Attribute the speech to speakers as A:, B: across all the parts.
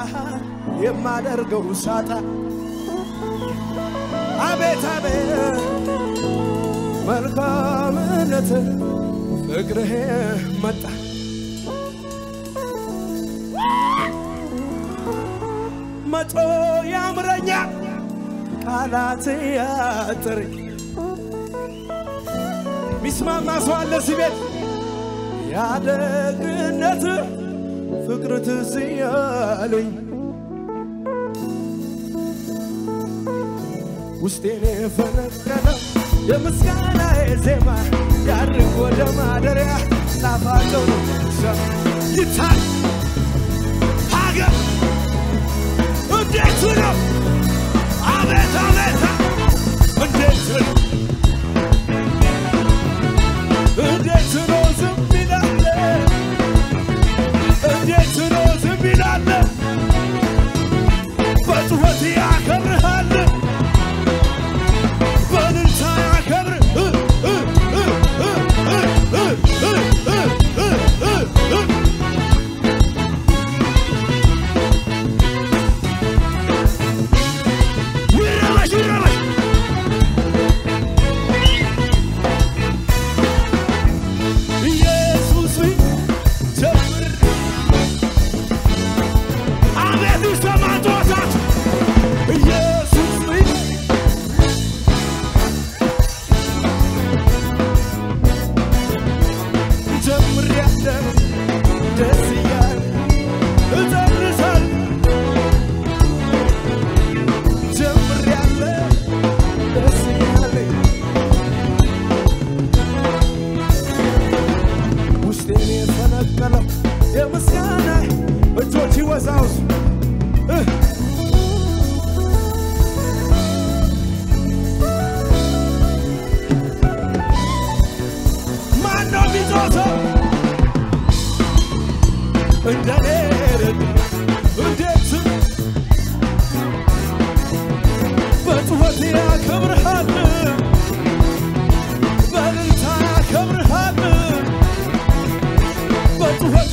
A: የማደርገው ሳጣ አቤት አቤት መልካምነት ፍቅርህ መጣ መቶ ያምረኛል ቃላት ያጥረኝ ሚስማማ ሰው አለ እዚህ ቤት ያደግነት ፍቅር ትዝ ያለኝ ውስጤን የፈነቀለው የምስጋና ዜማ ያድርግ ወደ ማደሪያ ጣፋጭው ይታል ሀገር እንዴት ነው አቤት አቤት እንዴት ነው እንዴት ነው ዝም ይላለ እንዴት ነው ዝም ይላለ በጩኸት ያከብርሃል በእልልታ ያከብር እ እ እ እ እ እ እ እ እ እ ይረበሽ ይረበሽ ኢየሱስ ጀምር አቤት ይሰማ ጩኸታች ኢየሱስ ጀምሬያለሁ ደስ እያለ እጨርሳለሁ ጀምሬያለሁ ደስ እያለኝ ውስጤን የፈነቀለው የምስጋና እጆች ይወዛውዝ እ ማን ነው የሚጮኸው? እንደኔ ረድ እንዴት በጩኸት ያከብርሃል በእልልታ ያከብርሃል በጩኸት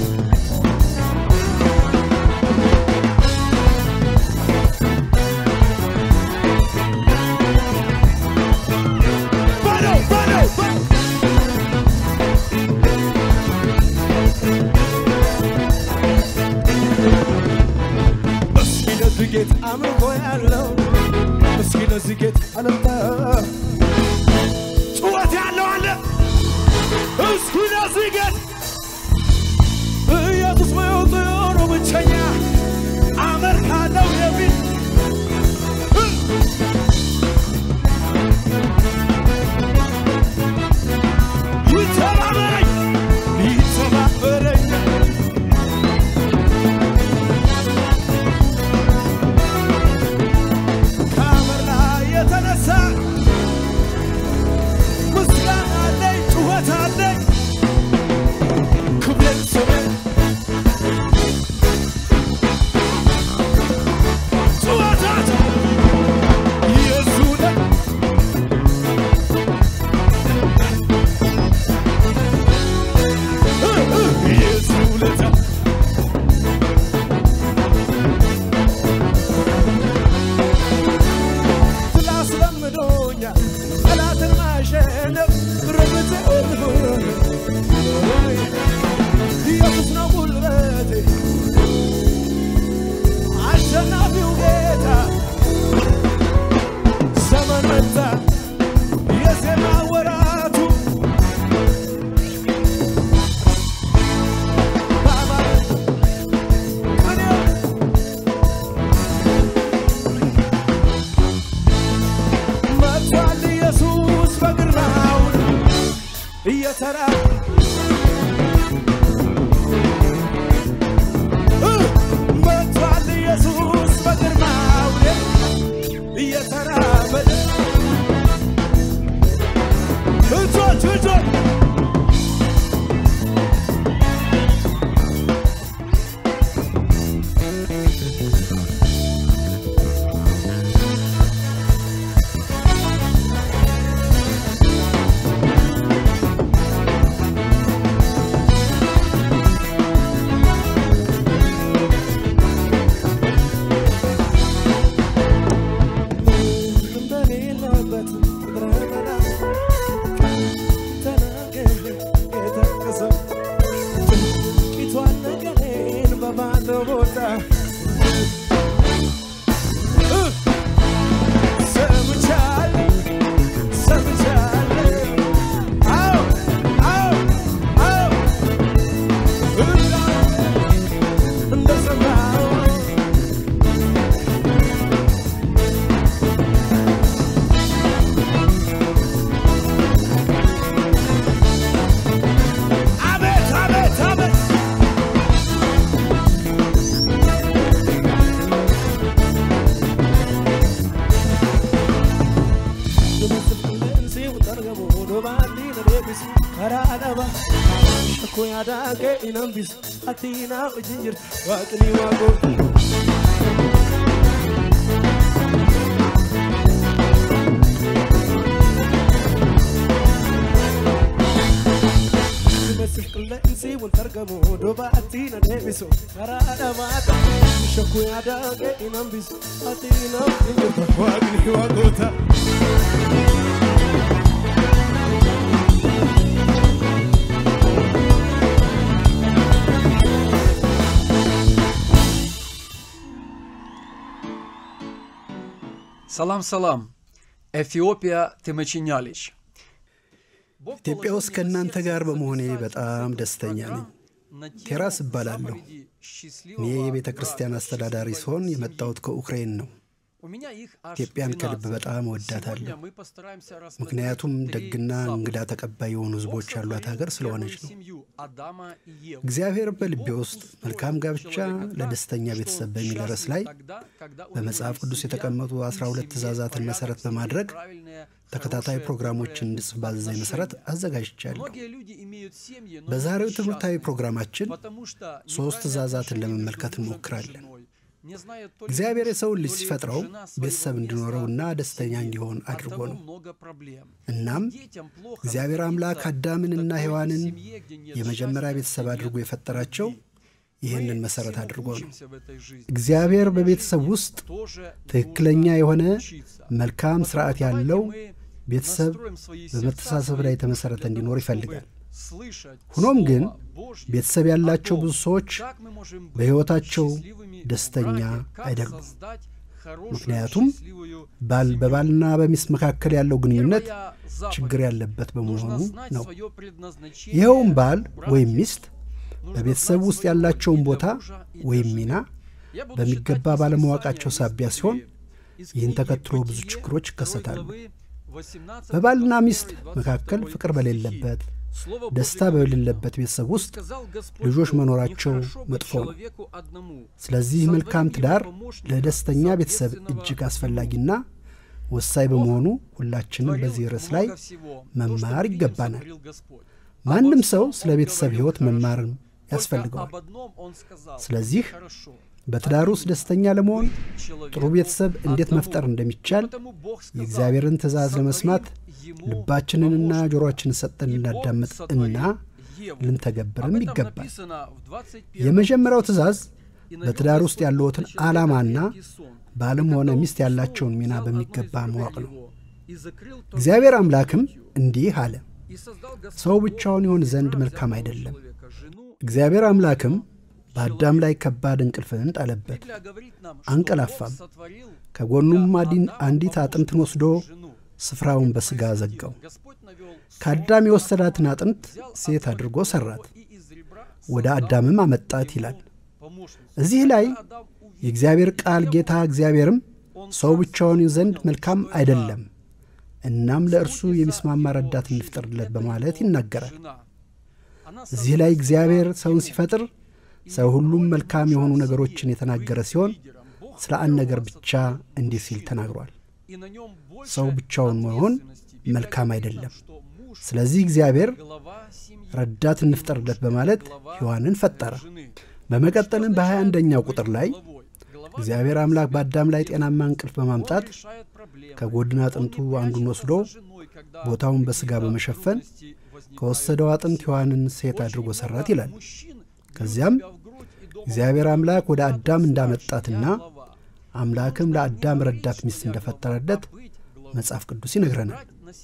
A: በለው በለው በለው እስኪ ለዚህ ጌታ አምልኮ ያለው እስኪ ለዚህ ጌታ አለምታ ጩኸት ያለው አለ እስኪ ለዚህ ጌታ ኢየሱስ በሕይወቱ የሆነው ብቸኛ አመልካለሁ የሚል ይተባበረኝ ይተባበረኝ ከአመላ የተነሳ ምስጋና አለኝ ጩኸት አለኝ ክብሬን ስሜን ጩኸታት የሱ ነው እ እ የሱ ውለታ ስላስለምዶኛል ጠላትን ማሸነፍ ርብት ኢየሱስ ነው ጉልበቴ አሸናፊው ጌታ ዘመን መጣ የዜማ ወራቱ ባባል ቅኔው መጥቷል ኢየሱስ በግርማው እየተራ እ መጥቷል ኢየሱስ በግርማው እየተራመደ እጆች እጆች inambisu karaa dhaba shakkoo yaadaa kee inambisu ati naa wajjin jirtu waaqni waaqoo Mesif qilleensi wanta argamu dubaatti na deebisu karaa dhamaata shakkuu yaadaa kee inambisu ati naa wajjin jirtu waaqni waaqoota.
B: ሰላም ሰላም ኤፊዮጵያ ትመችኛለች
C: ኢትዮጵያ ውስጥ ከእናንተ ጋር በመሆኔ በጣም ደስተኛ ነኝ። ቴራስ እባላለሁ። እኔ የቤተ ክርስቲያን አስተዳዳሪ ሲሆን የመጣሁት ከኡክሬን ነው። ኢትዮጵያን ከልብ በጣም እወዳታለሁ። ምክንያቱም ደግና እንግዳ ተቀባይ የሆኑ ሕዝቦች ያሏት ሀገር ስለሆነች ነው። እግዚአብሔር በልቤ ውስጥ መልካም ጋብቻ ለደስተኛ ቤተሰብ በሚል ርዕስ ላይ በመጽሐፍ ቅዱስ የተቀመጡ 12 ትእዛዛትን መሠረት በማድረግ ተከታታይ ፕሮግራሞችን እንድጽፍ ባዘዘኝ መሠረት አዘጋጅቻለሁ። በዛሬው ትምህርታዊ ፕሮግራማችን ሦስት ትእዛዛትን ለመመልከት እንሞክራለን። እግዚአብሔር የሰውን ልጅ ሲፈጥረው ቤተሰብ እንዲኖረውና ደስተኛ እንዲሆን አድርጎ ነው። እናም እግዚአብሔር አምላክ አዳምንና ሔዋንን የመጀመሪያ ቤተሰብ አድርጎ የፈጠራቸው ይህንን መሠረት አድርጎ ነው። እግዚአብሔር በቤተሰብ ውስጥ ትክክለኛ የሆነ መልካም ሥርዓት ያለው ቤተሰብ በመተሳሰብ ላይ የተመሠረተ እንዲኖር ይፈልጋል። ሆኖም ግን ቤተሰብ ያላቸው ብዙ ሰዎች በሕይወታቸው ደስተኛ አይደሉም። ምክንያቱም ባል በባልና በሚስት መካከል ያለው ግንኙነት ችግር ያለበት በመሆኑ ነው። ይኸውም ባል ወይም ሚስት በቤተሰብ ውስጥ ያላቸውን ቦታ ወይም ሚና በሚገባ ባለማወቃቸው ሳቢያ ሲሆን ይህን ተከትሎ ብዙ ችግሮች ይከሰታሉ። በባልና ሚስት መካከል ፍቅር በሌለበት ደስታ በሌለበት ቤተሰብ ውስጥ ልጆች መኖራቸው መጥፎ ነው። ስለዚህ መልካም ትዳር ለደስተኛ ቤተሰብ እጅግ አስፈላጊና ወሳኝ በመሆኑ ሁላችንም በዚህ ርዕስ ላይ መማር ይገባናል። ማንም ሰው ስለ ቤተሰብ ሕይወት መማርም ያስፈልገዋል። ስለዚህ በትዳር ውስጥ ደስተኛ ለመሆን ጥሩ ቤተሰብ እንዴት መፍጠር እንደሚቻል የእግዚአብሔርን ትእዛዝ ለመስማት ልባችንንና ጆሮአችንን ሰጠን ልናዳምጥ እና ልንተገብርም ይገባል። የመጀመሪያው ትእዛዝ በትዳር ውስጥ ያለዎትን ዓላማና ባልም ሆነ ሚስት ያላቸውን ሚና በሚገባ ማወቅ ነው። እግዚአብሔር አምላክም እንዲህ አለ፣ ሰው ብቻውን ይሆን ዘንድ መልካም አይደለም። እግዚአብሔር አምላክም በአዳም ላይ ከባድ እንቅልፍን ጣለበት፣ አንቀላፋም። ከጎኑም አንዲት አጥንትን ወስዶ ስፍራውን በሥጋ ዘጋው። ከአዳም የወሰዳትን አጥንት ሴት አድርጎ ሠራት፣ ወደ አዳምም አመጣት ይላል። እዚህ ላይ የእግዚአብሔር ቃል ጌታ እግዚአብሔርም ሰው ብቻውን ዘንድ መልካም አይደለም፣ እናም ለእርሱ የሚስማማ ረዳት እንፍጠርለት በማለት ይናገራል። እዚህ ላይ እግዚአብሔር ሰውን ሲፈጥር ሰው ሁሉም መልካም የሆኑ ነገሮችን የተናገረ ሲሆን ስለ አንድ ነገር ብቻ እንዲህ ሲል ተናግሯል። ሰው ብቻውን መሆን መልካም አይደለም። ስለዚህ እግዚአብሔር ረዳት እንፍጠርለት በማለት ሔዋንን ፈጠረ። በመቀጠልም በሀያ አንደኛው ቁጥር ላይ እግዚአብሔር አምላክ በአዳም ላይ ጤናማ እንቅልፍ በማምጣት ከጎድን አጥንቱ አንዱን ወስዶ ቦታውን በሥጋ በመሸፈን ከወሰደው አጥንት ሔዋንን ሴት አድርጎ ሠራት ይላል። ከዚያም እግዚአብሔር አምላክ ወደ አዳም እንዳመጣትና አምላክም ለአዳም ረዳት ሚስት እንደፈጠረለት መጽሐፍ ቅዱስ ይነግረናል።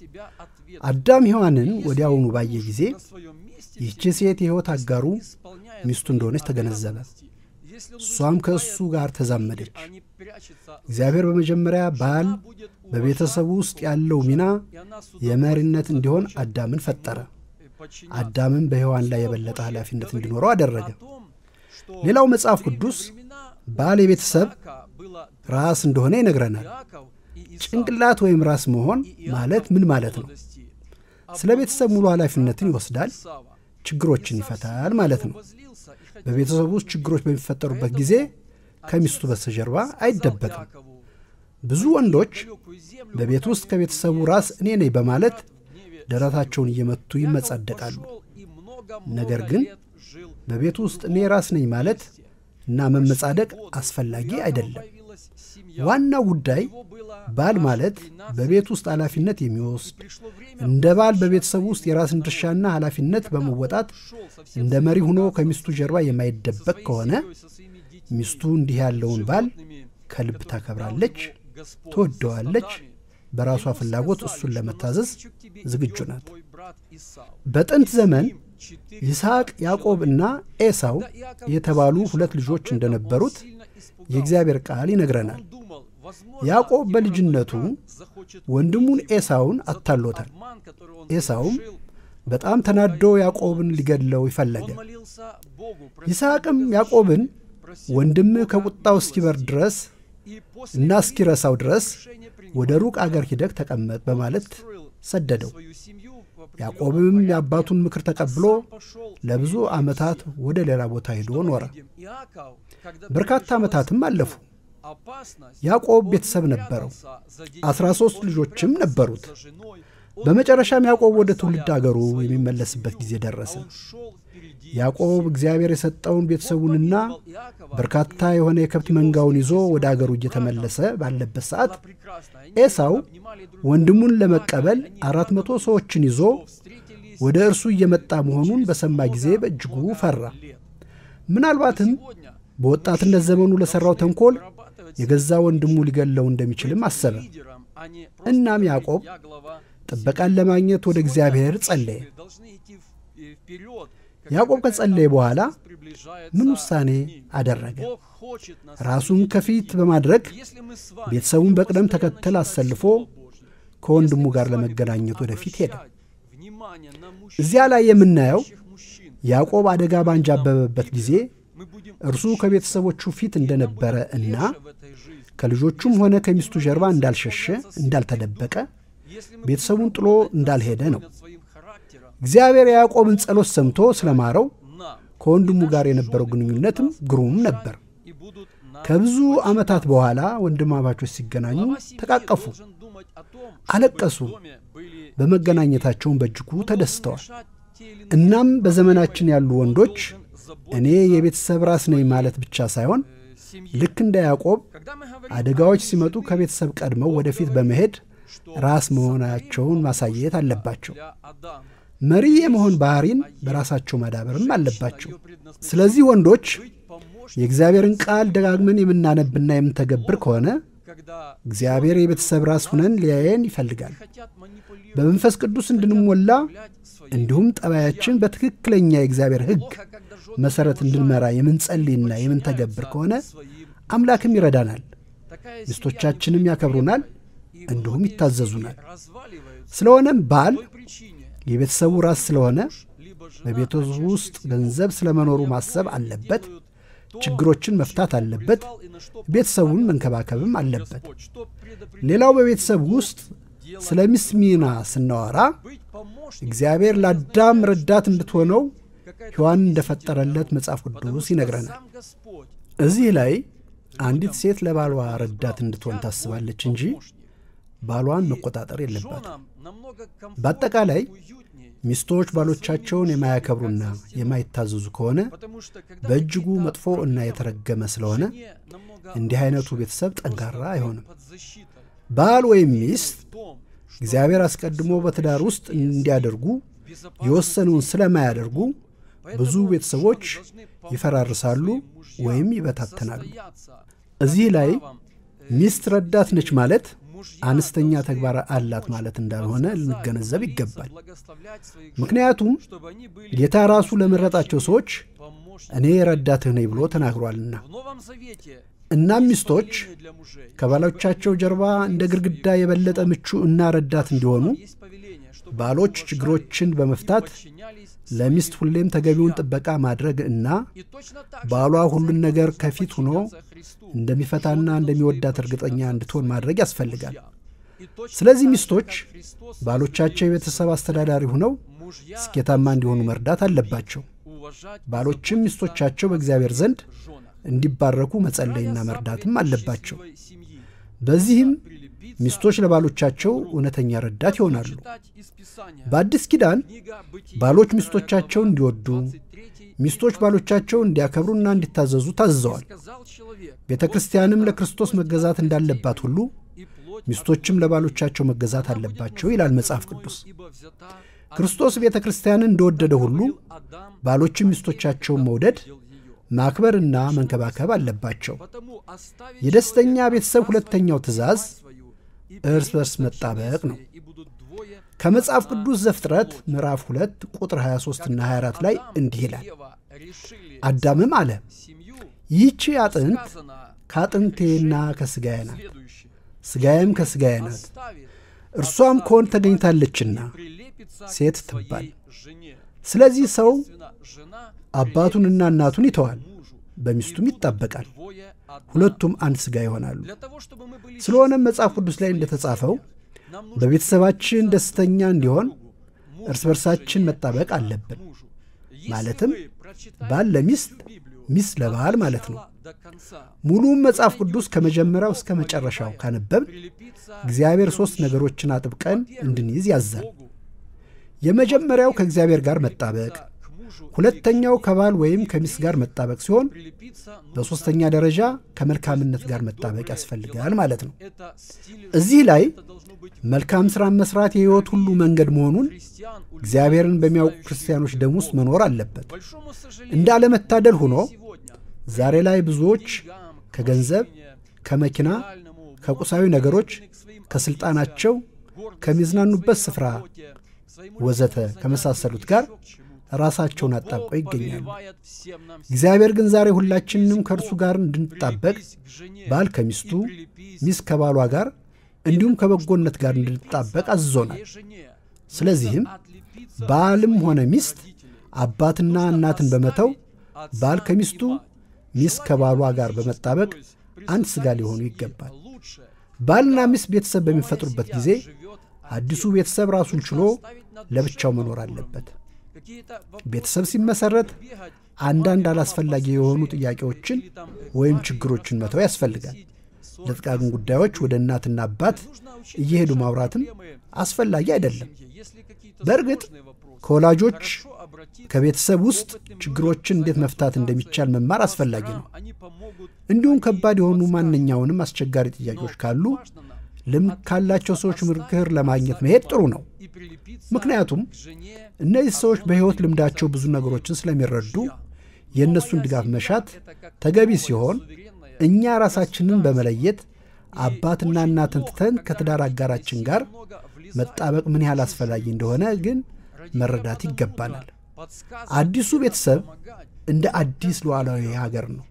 C: አዳም ሔዋንን ወዲያውኑ ባየ ጊዜ ይህች ሴት የሕይወት አጋሩ ሚስቱ እንደሆነች ተገነዘበ። እሷም ከእሱ ጋር ተዛመደች። እግዚአብሔር በመጀመሪያ ባል በቤተሰቡ ውስጥ ያለው ሚና የመሪነት እንዲሆን አዳምን ፈጠረ። አዳምን በሔዋን ላይ የበለጠ ኃላፊነት እንዲኖረው አደረገ። ሌላው መጽሐፍ ቅዱስ ባል የቤተሰብ ራስ እንደሆነ ይነግረናል። ጭንቅላት ወይም ራስ መሆን ማለት ምን ማለት ነው? ስለ ቤተሰብ ሙሉ ኃላፊነትን ይወስዳል፣ ችግሮችን ይፈታል ማለት ነው። በቤተሰቡ ውስጥ ችግሮች በሚፈጠሩበት ጊዜ ከሚስቱ በስተጀርባ አይደበቅም። ብዙ ወንዶች በቤት ውስጥ ከቤተሰቡ ራስ እኔ ነኝ በማለት ደረታቸውን እየመቱ ይመጻደቃሉ። ነገር ግን በቤቱ ውስጥ እኔ ራስ ነኝ ማለት እና መመጻደቅ አስፈላጊ አይደለም። ዋናው ጉዳይ ባል ማለት በቤት ውስጥ ኃላፊነት የሚወስድ እንደ ባል በቤተሰቡ ውስጥ የራስን ድርሻና ኃላፊነት በመወጣት እንደ መሪ ሆኖ ከሚስቱ ጀርባ የማይደበቅ ከሆነ ሚስቱ እንዲህ ያለውን ባል ከልብ ታከብራለች፣ ትወደዋለች፣ በራሷ ፍላጎት እሱን ለመታዘዝ ዝግጁ ናት። በጥንት ዘመን ይስሐቅ ያዕቆብ እና ኤሳው የተባሉ ሁለት ልጆች እንደነበሩት የእግዚአብሔር ቃል ይነግረናል። ያዕቆብ በልጅነቱ ወንድሙን ኤሳውን አታሎታል። ኤሳውም በጣም ተናዶ ያዕቆብን ሊገድለው ይፈለገ። ይስሐቅም ያዕቆብን ወንድምህ ከቁጣው እስኪበር ድረስ እና እስኪረሳው ድረስ ወደ ሩቅ አገር ሂደህ ተቀመጥ በማለት ሰደደው። ያዕቆብም የአባቱን ምክር ተቀብሎ ለብዙ ዓመታት ወደ ሌላ ቦታ ሄዶ ኖረ። በርካታ ዓመታትም አለፉ። ያዕቆብ ቤተሰብ ነበረው፣ አስራ ሦስት ልጆችም ነበሩት። በመጨረሻም ያዕቆብ ወደ ትውልድ አገሩ የሚመለስበት ጊዜ ደረሰ። ያዕቆብ እግዚአብሔር የሰጠውን ቤተሰቡንና በርካታ የሆነ የከብት መንጋውን ይዞ ወደ አገሩ እየተመለሰ ባለበት ሰዓት ኤሳው ወንድሙን ለመቀበል አራት መቶ ሰዎችን ይዞ ወደ እርሱ እየመጣ መሆኑን በሰማ ጊዜ በእጅጉ ፈራ። ምናልባትም በወጣትነት ዘመኑ ለሠራው ተንኮል የገዛ ወንድሙ ሊገለው እንደሚችልም አሰበ። እናም ያዕቆብ ጥበቃን ለማግኘት ወደ እግዚአብሔር ጸለየ። ያዕቆብ ከጸለየ በኋላ ምን ውሳኔ አደረገ? ራሱን ከፊት በማድረግ ቤተሰቡን በቅደም ተከተል አሰልፎ ከወንድሙ ጋር ለመገናኘት ወደፊት ሄደ። እዚያ ላይ የምናየው ያዕቆብ አደጋ ባንጃበበበት ጊዜ እርሱ ከቤተሰቦቹ ፊት እንደነበረ እና ከልጆቹም ሆነ ከሚስቱ ጀርባ እንዳልሸሸ፣ እንዳልተደበቀ፣ ቤተሰቡን ጥሎ እንዳልሄደ ነው። እግዚአብሔር የያዕቆብን ጸሎት ሰምቶ ስለማረው ከወንድሙ ጋር የነበረው ግንኙነትም ግሩም ነበር። ከብዙ ዓመታት በኋላ ወንድማማቾች ሲገናኙ ተቃቀፉ፣ አለቀሱ። በመገናኘታቸውን በእጅጉ ተደስተዋል። እናም በዘመናችን ያሉ ወንዶች እኔ የቤተሰብ ራስ ነኝ ማለት ብቻ ሳይሆን ልክ እንደ ያዕቆብ አደጋዎች ሲመጡ ከቤተሰብ ቀድመው ወደፊት በመሄድ ራስ መሆናቸውን ማሳየት አለባቸው። መሪ የመሆን ባህሪን በራሳቸው ማዳበርም አለባቸው። ስለዚህ ወንዶች የእግዚአብሔርን ቃል ደጋግመን የምናነብና የምንተገብር ከሆነ እግዚአብሔር የቤተሰብ ራስ ሁነን ሊያየን ይፈልጋል። በመንፈስ ቅዱስ እንድንሞላ እንዲሁም ጠባያችን በትክክለኛ የእግዚአብሔር ሕግ መሠረት እንድንመራ የምንጸልይና የምንተገብር ከሆነ አምላክም ይረዳናል፣ ሚስቶቻችንም ያከብሩናል፣ እንዲሁም ይታዘዙናል። ስለሆነም ባል የቤተሰቡ ራስ ስለሆነ በቤተሰቡ ውስጥ ገንዘብ ስለመኖሩ ማሰብ አለበት። ችግሮችን መፍታት አለበት። ቤተሰቡን መንከባከብም አለበት። ሌላው በቤተሰብ ውስጥ ስለ ሚስት ሚና ስናወራ እግዚአብሔር ለአዳም ረዳት እንድትሆነው ሔዋን እንደፈጠረለት መጽሐፍ ቅዱስ ይነግረናል። እዚህ ላይ አንዲት ሴት ለባሏ ረዳት እንድትሆን ታስባለች እንጂ ባሏን መቆጣጠር የለባትም። በአጠቃላይ ሚስቶች ባሎቻቸውን የማያከብሩና የማይታዘዙ ከሆነ በእጅጉ መጥፎ እና የተረገመ ስለሆነ እንዲህ አይነቱ ቤተሰብ ጠንካራ አይሆንም። ባል ወይም ሚስት እግዚአብሔር አስቀድሞ በትዳር ውስጥ እንዲያደርጉ የወሰነውን ስለማያደርጉ ብዙ ቤተሰቦች ይፈራርሳሉ ወይም ይበታተናሉ። እዚህ ላይ ሚስት ረዳት ነች ማለት አነስተኛ ተግባር አላት ማለት እንዳልሆነ ልንገነዘብ ይገባል። ምክንያቱም ጌታ ራሱ ለመረጣቸው ሰዎች እኔ ረዳትህ ነኝ ብሎ ተናግሯልና። እናም ሚስቶች ከባሎቻቸው ጀርባ እንደ ግድግዳ የበለጠ ምቹ እና ረዳት እንዲሆኑ ባሎች ችግሮችን በመፍታት ለሚስት ሁሌም ተገቢውን ጥበቃ ማድረግ እና ባሏ ሁሉን ነገር ከፊት ሆኖ እንደሚፈታና እንደሚወዳት እርግጠኛ እንድትሆን ማድረግ ያስፈልጋል። ስለዚህ ሚስቶች ባሎቻቸው የቤተሰብ አስተዳዳሪ ሆነው ስኬታማ እንዲሆኑ መርዳት አለባቸው። ባሎችም ሚስቶቻቸው በእግዚአብሔር ዘንድ እንዲባረኩ መጸለይና መርዳትም አለባቸው። በዚህም ሚስቶች ለባሎቻቸው እውነተኛ ረዳት ይሆናሉ። በአዲስ ኪዳን ባሎች ሚስቶቻቸውን እንዲወዱ፣ ሚስቶች ባሎቻቸው እንዲያከብሩና እንዲታዘዙ ታዝዘዋል። ቤተ ክርስቲያንም ለክርስቶስ መገዛት እንዳለባት ሁሉ ሚስቶችም ለባሎቻቸው መገዛት አለባቸው ይላል መጽሐፍ ቅዱስ። ክርስቶስ ቤተ ክርስቲያንን እንደወደደ ሁሉ ባሎችም ሚስቶቻቸውን መውደድ ማክበርና መንከባከብ አለባቸው። የደስተኛ ቤተሰብ ሁለተኛው ትእዛዝ እርስ በርስ መጣበቅ ነው። ከመጽሐፍ ቅዱስ ዘፍጥረት ምዕራፍ 2 ቁጥር 23 እና 24 ላይ እንዲህ ይላል፣ አዳምም አለ ይህቺ አጥንት ከአጥንቴና ከሥጋዬ ናት፣ ሥጋዬም ከሥጋዬ ናት፣ እርሷም ከወንድ ተገኝታለችና ሴት ትባል። ስለዚህ ሰው አባቱንና እናቱን ይተዋል፣ በሚስቱም ይጣበቃል፣ ሁለቱም አንድ ሥጋ ይሆናሉ። ስለሆነም መጽሐፍ ቅዱስ ላይ እንደተጻፈው በቤተሰባችን ደስተኛ እንዲሆን እርስ በርሳችን መጣበቅ አለብን። ማለትም ባል ለሚስት፣ ሚስት ለባል ማለት ነው። ሙሉም መጽሐፍ ቅዱስ ከመጀመሪያው እስከ መጨረሻው ካነበብን እግዚአብሔር ሦስት ነገሮችን አጥብቀን እንድንይዝ ያዛል። የመጀመሪያው ከእግዚአብሔር ጋር መጣበቅ፣ ሁለተኛው ከባል ወይም ከሚስት ጋር መጣበቅ ሲሆን በሦስተኛ ደረጃ ከመልካምነት ጋር መጣበቅ ያስፈልጋል ማለት ነው። እዚህ ላይ መልካም ሥራን መሥራት የሕይወት ሁሉ መንገድ መሆኑን እግዚአብሔርን በሚያውቁ ክርስቲያኖች ደም ውስጥ መኖር አለበት። እንደ አለመታደል ሆኖ ዛሬ ላይ ብዙዎች ከገንዘብ፣ ከመኪና፣ ከቁሳዊ ነገሮች፣ ከሥልጣናቸው፣ ከሚዝናኑበት ስፍራ ወዘተ ከመሳሰሉት ጋር ራሳቸውን አጣብቀው ይገኛሉ። እግዚአብሔር ግን ዛሬ ሁላችንም ከእርሱ ጋር እንድንጣበቅ ባል ከሚስቱ፣ ሚስት ከባሏ ጋር እንዲሁም ከበጎነት ጋር እንድንጣበቅ አዝዞናል። ስለዚህም ባልም ሆነ ሚስት አባትና እናትን በመተው ባል ከሚስቱ፣ ሚስት ከባሏ ጋር በመጣበቅ አንድ ሥጋ ሊሆኑ ይገባል። ባልና ሚስት ቤተሰብ በሚፈጥሩበት ጊዜ አዲሱ ቤተሰብ ራሱን ችሎ ለብቻው መኖር አለበት። ቤተሰብ ሲመሰረት አንዳንድ አላስፈላጊ የሆኑ ጥያቄዎችን ወይም ችግሮችን መተው ያስፈልጋል። ለጥቃቅን ጉዳዮች ወደ እናትና አባት እየሄዱ ማውራትም አስፈላጊ አይደለም። በእርግጥ ከወላጆች ከቤተሰብ ውስጥ ችግሮችን እንዴት መፍታት እንደሚቻል መማር አስፈላጊ ነው። እንዲሁም ከባድ የሆኑ ማንኛውንም አስቸጋሪ ጥያቄዎች ካሉ ልምድ ካላቸው ሰዎች ምክር ለማግኘት መሄድ ጥሩ ነው። ምክንያቱም እነዚህ ሰዎች በሕይወት ልምዳቸው ብዙ ነገሮችን ስለሚረዱ የእነሱን ድጋፍ መሻት ተገቢ ሲሆን እኛ ራሳችንን በመለየት አባትና እናትን ትተን ከትዳር አጋራችን ጋር መጣበቅ ምን ያህል አስፈላጊ እንደሆነ ግን መረዳት ይገባናል። አዲሱ ቤተሰብ እንደ አዲስ ሉዓላዊ ሀገር ነው።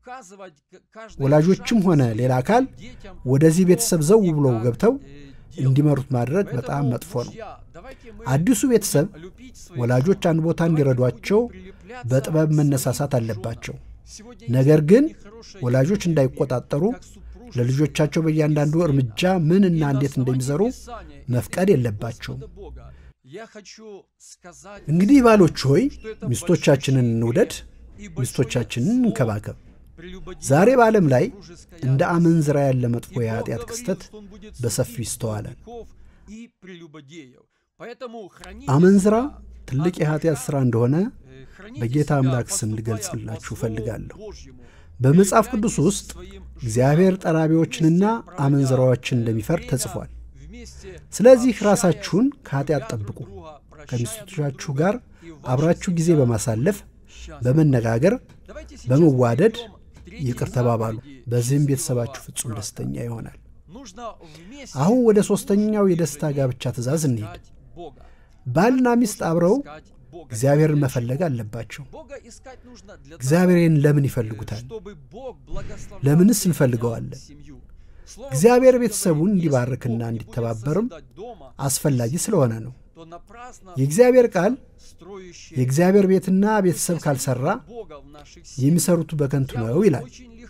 C: ወላጆችም ሆነ ሌላ አካል ወደዚህ ቤተሰብ ዘው ብለው ገብተው እንዲመሩት ማድረግ በጣም መጥፎ ነው። አዲሱ ቤተሰብ ወላጆች አንድ ቦታ እንዲረዷቸው በጥበብ መነሳሳት አለባቸው። ነገር ግን ወላጆች እንዳይቆጣጠሩ ለልጆቻቸው በእያንዳንዱ እርምጃ ምን እና እንዴት እንደሚሰሩ መፍቀድ የለባቸውም። እንግዲህ ባሎች ሆይ ሚስቶቻችንን እንውደድ፣ ሚስቶቻችንን እንከባከብ። ዛሬ በዓለም ላይ እንደ አመንዝራ ያለ መጥፎ የኃጢአት ክስተት በሰፊው ይስተዋላል። አመንዝራ ትልቅ የኃጢአት ሥራ እንደሆነ በጌታ አምላክ ስም ልገልጽላችሁ እፈልጋለሁ። በመጽሐፍ ቅዱስ ውስጥ እግዚአብሔር ጠራቢዎችንና አመንዝራዎችን እንደሚፈርድ ተጽፏል። ስለዚህ ራሳችሁን ከኃጢአት ጠብቁ። ከሚስቶቻችሁ ጋር አብራችሁ ጊዜ በማሳለፍ በመነጋገር፣ በመዋደድ ይቅር ተባባሉ። በዚህም ቤተሰባችሁ ፍጹም ደስተኛ ይሆናል። አሁን ወደ ሦስተኛው የደስታ ጋብቻ ትእዛዝ እንሂድ። ባልና ሚስት አብረው እግዚአብሔርን መፈለግ አለባቸው። እግዚአብሔርን ለምን ይፈልጉታል? ለምንስ እንፈልገዋለን? እግዚአብሔር ቤተሰቡን እንዲባርክና እንዲተባበርም አስፈላጊ ስለሆነ ነው። የእግዚአብሔር ቃል የእግዚአብሔር ቤትና ቤተሰብ ካልሠራ የሚሠሩት በከንቱ ነው ይላል።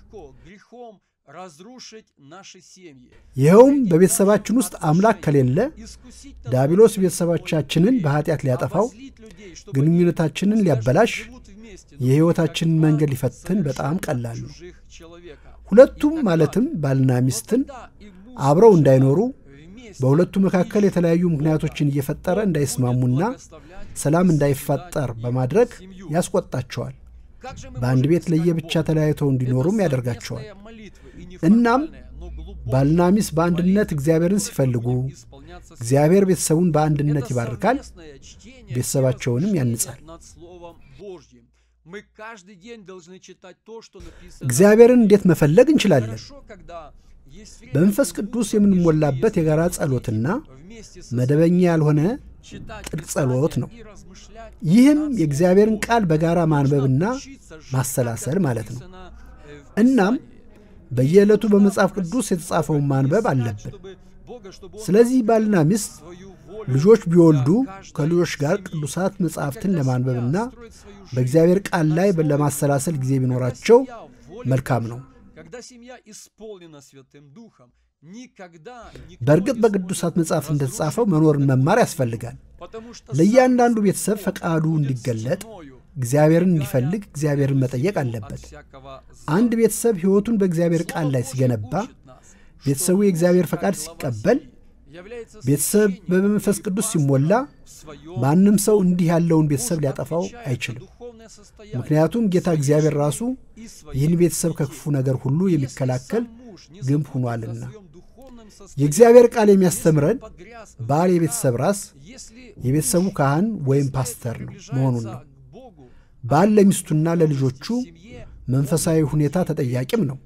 C: ይኸውም በቤተሰባችን ውስጥ አምላክ ከሌለ ዲያብሎስ ቤተሰቦቻችንን በኃጢአት ሊያጠፋው፣ ግንኙነታችንን ሊያበላሽ፣ የሕይወታችንን መንገድ ሊፈትን በጣም ቀላል ነው። ሁለቱም ማለትም ባልና ሚስትን አብረው እንዳይኖሩ በሁለቱ መካከል የተለያዩ ምክንያቶችን እየፈጠረ እንዳይስማሙና ሰላም እንዳይፈጠር በማድረግ ያስቆጣቸዋል። በአንድ ቤት ለየብቻ ተለያይተው እንዲኖሩም ያደርጋቸዋል። እናም ባልና ሚስት በአንድነት እግዚአብሔርን ሲፈልጉ እግዚአብሔር ቤተሰቡን በአንድነት ይባርካል፣ ቤተሰባቸውንም ያንጻል። እግዚአብሔርን እንዴት መፈለግ እንችላለን? በመንፈስ ቅዱስ የምንሞላበት የጋራ ጸሎትና መደበኛ ያልሆነ ጥልቅ ጸሎት ነው። ይህም የእግዚአብሔርን ቃል በጋራ ማንበብና ማሰላሰል ማለት ነው። እናም በየዕለቱ በመጽሐፍ ቅዱስ የተጻፈውን ማንበብ አለብን። ስለዚህ ባልና ሚስት ልጆች ቢወልዱ ከልጆች ጋር ቅዱሳት መጻሕፍትን ለማንበብና በእግዚአብሔር ቃል ላይ ለማሰላሰል ጊዜ ቢኖራቸው መልካም ነው። በእርግጥ በቅዱሳት መጽሐፍ እንደተጻፈው መኖርን መማር ያስፈልጋል። ለእያንዳንዱ ቤተሰብ ፈቃዱ እንዲገለጥ እግዚአብሔርን እንዲፈልግ እግዚአብሔርን መጠየቅ አለበት። አንድ ቤተሰብ ሕይወቱን በእግዚአብሔር ቃል ላይ ሲገነባ፣ ቤተሰቡ የእግዚአብሔር ፈቃድ ሲቀበል፣ ቤተሰብ በመንፈስ ቅዱስ ሲሞላ፣ ማንም ሰው እንዲህ ያለውን ቤተሰብ ሊያጠፋው አይችልም። ምክንያቱም ጌታ እግዚአብሔር ራሱ ይህን ቤተሰብ ከክፉ ነገር ሁሉ የሚከላከል ግንብ ሆኗልና። የእግዚአብሔር ቃል የሚያስተምረን ባል የቤተሰብ ራስ፣ የቤተሰቡ ካህን ወይም ፓስተር ነው መሆኑን ነው። ባል ለሚስቱና ለልጆቹ መንፈሳዊ ሁኔታ ተጠያቂም ነው።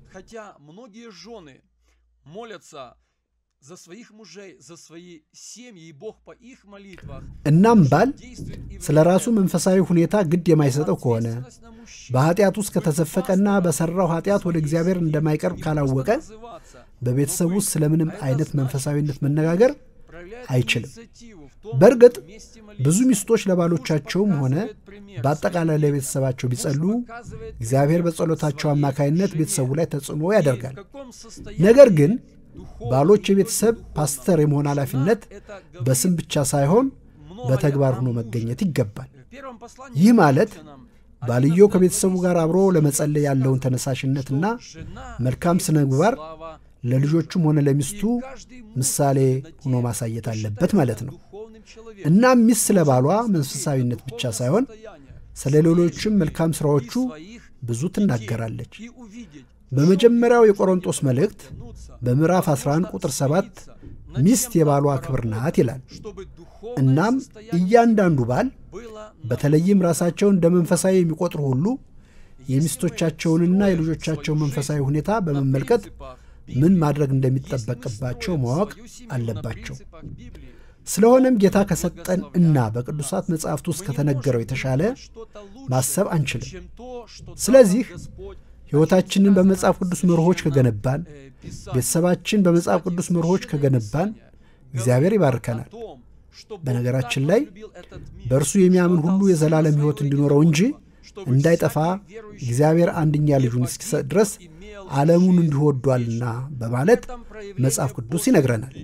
C: እናም ባል ስለ ራሱ መንፈሳዊ ሁኔታ ግድ የማይሰጠው ከሆነ በኃጢአት ውስጥ ከተዘፈቀና በሠራው ኃጢአት ወደ እግዚአብሔር እንደማይቀርብ ካላወቀ በቤተሰብ ውስጥ ስለምንም አይነት መንፈሳዊነት መነጋገር አይችልም። በእርግጥ ብዙ ሚስቶች ለባሎቻቸውም ሆነ በአጠቃላይ ለቤተሰባቸው ቢጸሉ እግዚአብሔር በጸሎታቸው አማካይነት ቤተሰቡ ላይ ተጽዕኖ ያደርጋል። ነገር ግን ባሎች የቤተሰብ ፓስተር የመሆን ኃላፊነት በስም ብቻ ሳይሆን በተግባር ሆኖ መገኘት ይገባል። ይህ ማለት ባልየው ከቤተሰቡ ጋር አብሮ ለመጸለይ ያለውን ተነሳሽነትና መልካም ስነ ምግባር ለልጆቹም ሆነ ለሚስቱ ምሳሌ ሆኖ ማሳየት አለበት ማለት ነው። እናም ሚስት ስለ ባሏ መንፈሳዊነት ብቻ ሳይሆን ስለ ሌሎችም መልካም ሥራዎቹ ብዙ ትናገራለች። በመጀመሪያው የቆሮንጦስ መልእክት በምዕራፍ 11 ቁጥር 7 ሚስት የባሏ ክብር ናት ይላል። እናም እያንዳንዱ ባል በተለይም ራሳቸውን እንደ መንፈሳዊ የሚቆጥሩ ሁሉ የሚስቶቻቸውንና የልጆቻቸውን መንፈሳዊ ሁኔታ በመመልከት ምን ማድረግ እንደሚጠበቅባቸው ማወቅ አለባቸው። ስለሆነም ጌታ ከሰጠን እና በቅዱሳት መጻሕፍት ውስጥ ከተነገረው የተሻለ ማሰብ አንችልም። ስለዚህ ሕይወታችንን በመጽሐፍ ቅዱስ መርሆች ከገነባን፣ ቤተሰባችን በመጽሐፍ ቅዱስ መርሆች ከገነባን እግዚአብሔር ይባርከናል። በነገራችን ላይ በእርሱ የሚያምን ሁሉ የዘላለም ሕይወት እንዲኖረው እንጂ እንዳይጠፋ እግዚአብሔር አንድኛ ልጁን እስኪሰጥ ድረስ ዓለሙን እንዲወዷልና በማለት መጽሐፍ ቅዱስ ይነግረናል።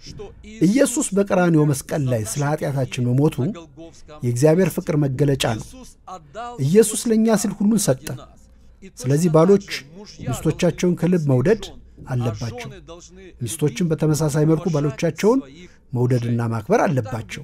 C: ኢየሱስ በቀራንዮ መስቀል ላይ ስለ ኃጢአታችን መሞቱ የእግዚአብሔር ፍቅር መገለጫ ነው። ኢየሱስ ለእኛ ሲል ሁሉን ሰጠ። ስለዚህ ባሎች ሚስቶቻቸውን ከልብ መውደድ አለባቸው። ሚስቶችን በተመሳሳይ መልኩ ባሎቻቸውን መውደድና ማክበር አለባቸው።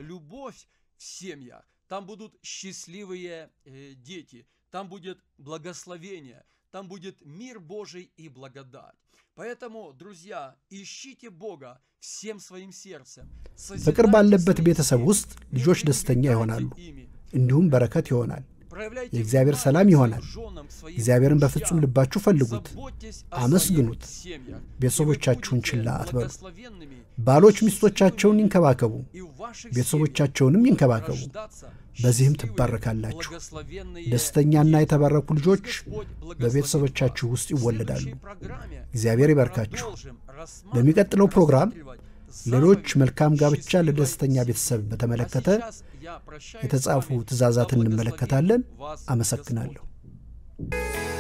D: Там будут счастливые дети, там будет благословение, там будет мир Божий и благодать. Поэтому, друзья, ищите Бога всем своим сердцем.
C: ፍቅር ባለበት ቤተሰብ ውስጥ ልጆች ደስተኛ ይሆናሉ፣ እንዲሁም በረከት ይሆናል። የእግዚአብሔር ሰላም ይሆናል። እግዚአብሔርን በፍጹም ልባችሁ ፈልጉት፣ አመስግኑት። ቤተሰቦቻችሁን ችላ አትበሉ። ባሎች ሚስቶቻቸውን ይንከባከቡ፣ ቤተሰቦቻቸውንም ይንከባከቡ። በዚህም ትባረካላችሁ። ደስተኛና የተባረኩ ልጆች በቤተሰቦቻችሁ ውስጥ ይወለዳሉ። እግዚአብሔር ይባርካችሁ። በሚቀጥለው ፕሮግራም ሌሎች መልካም ጋብቻ ለደስተኛ ቤተሰብ በተመለከተ የተጻፉ ትእዛዛትን እንመለከታለን። አመሰግናለሁ።